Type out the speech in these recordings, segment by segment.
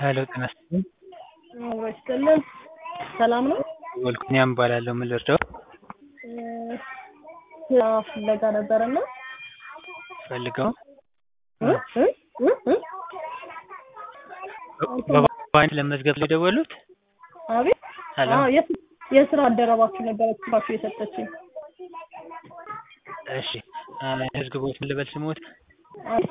ሄሎ ጤና ይስጥልኝ። አብሮ ይስጥልን። ሰላም ነው? ወልኩኒያም እባላለሁ። ምን ልርዳው? ስራ ፍለጋ ነበርና ፈልገው እ እ እ እ በባንክ ለመዝገብ ላይ የደወሉት? አቤት ሄሎ አዎ፣ የስ- የስራ አደረባችሁ ነበረች ባችሁ የሰጠችኝ። እሺ ህዝብ ቦት ምን ልበል ስሞት? አይ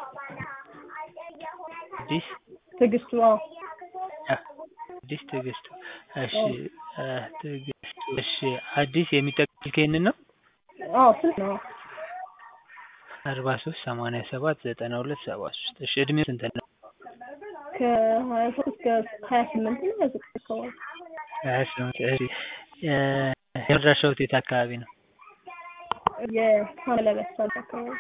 አዲስ ትዕግስቱ አዎ አዲስ ትዕግስቱ። እሺ አ፣ ትዕግስቱ እሺ አዲስ የሚጠቅም ይሄንን ነው አዎ ስንት ነው? አርባ ሶስት ሰማንያ ሰባት ዘጠና ሁለት ሰባ ሶስት እሺ እድሜው ስንት ነው? ከሀያ ሶስት እስከ ሀያ ስምንት ነው ሀያ ዘጠኝ አካባቢ ሀያ ስምንት እሺ እ፣ የመድረሻው የት አካባቢ ነው? የሳለበት ሳት አካባቢ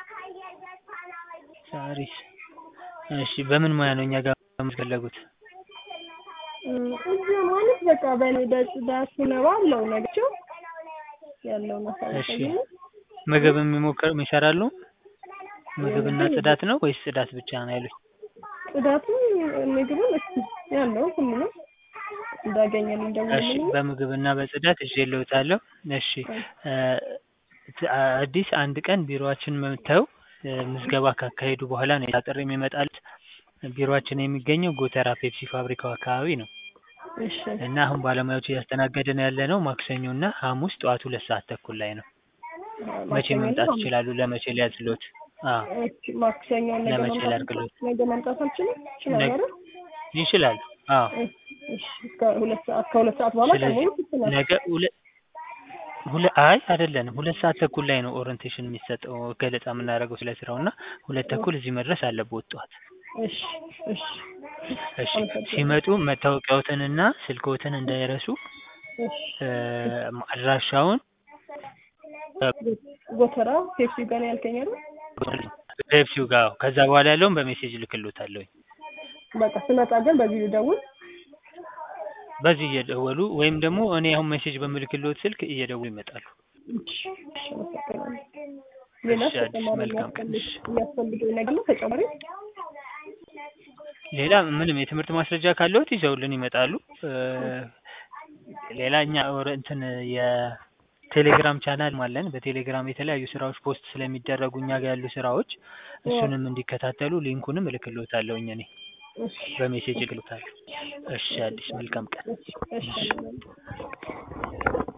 ሳሪስ እሺ በምን ሙያ ነው እኛ ጋር የምትፈለጉት? እም፣ እዚያ ማለት በቃ በእኔ በጽዳት ነው ባለው ነገቸው ያለውን እሺ አሳልፈኝ ምግብ የሚሞክር ይሰራሉ? ምግብና ጽዳት ነው ወይስ ጽዳት ብቻ ነው ያሉት? ጽዳቱን ምግብን እስኪ ያለው ሁሉንም እንዳገኘን እሺ እንደምንል በምግብና በጽዳት ይዤልዎታለሁ። እሺ እ፣ ት- አዲስ አንድ ቀን ቢሮአችን መጥተው እ፣ ምዝገባ ካካሄዱ በኋላ ነው የጥሪ የሚመጣሉት። ቢሮአችን የሚገኘው ጎተራ ፔፕሲ ፋብሪካው አካባቢ ነው እሺ እና አሁን ባለሙያዎች እያስተናገድን ያለ ነው ማክሰኞ እና ሐሙስ ጠዋት ሁለት ሰዓት ተኩል ላይ ነው። መቼ ማክሰኞ መምጣት ነው? ይችላሉ? ለመቼ ሊያዝሎት? አዎ እሺ፣ ማክሰኞ ነገ ለመቼ መምጣት ላድርግሎት? ነገ መምጣት አልችልም? ይችላል ነገ- አይደል? ይችላሉ። አዎ እሺ፣ እስከ ሁለት ሰዓት ከሁለት ሰዓት በኋላ ቀን ስለዚህ ሙሉ ይችላል። ነገ ሁለት ሁለ አይ አይደለንም ሁለት ሰዓት ተኩል ላይ ነው ኦሪንቴሽን የሚሰጠው ገለጻ የምናደርገው ስለ ስራው እና ሁለት ተኩል እዚህ መድረስ አለብዎት ጠዋት። እሺ እሺ እሺ አመሰግናለሁ። ሲመጡ መታወቂያዎትንና ስልክዎትን እንዳይረሱ እሺ እ፣ አድራሻውን ጎተራ ፔፕሲ ጋር ነው ያልከኝ አይደል? ፔፕሲው ጋር ከዛ በኋላ ያለውን በሜሴጅ ልክልዎታለሁ። በቃ ስመጣ ግን በዚህ ልደውል። በዚህ እየደወሉ ወይም ደግሞ እኔ አሁን ሜሴጅ በምልክልዎት ስልክ እየደወሉ ይመጣሉ። እሺ እሺ፣ አመሰግናለሁ። ሌላ እሺ፣ አዲስ ተጨማሪ መልካም ቀን። የሚያስፈልግ እሺ። የሚያስፈልገኝ ነገር ነው ተጨማሪ? ሌላ ምንም የትምህርት ማስረጃ ካለዎት ይዘውልን ይመጣሉ። እ፣ ሌላ እኛ ወረ- እንትን የቴሌግራም ቻናል አለን። በቴሌግራም የተለያዩ ስራዎች ፖስት ስለሚደረጉ እኛ ጋር ያሉ ስራዎች እሱንም እንዲከታተሉ ሊንኩንም እልክልዎታለሁኝ እኔ እሺ በሜሴጅ እልክልዎታለሁ። እሺ አዲስ መልካም ቀን። እሺ እሺ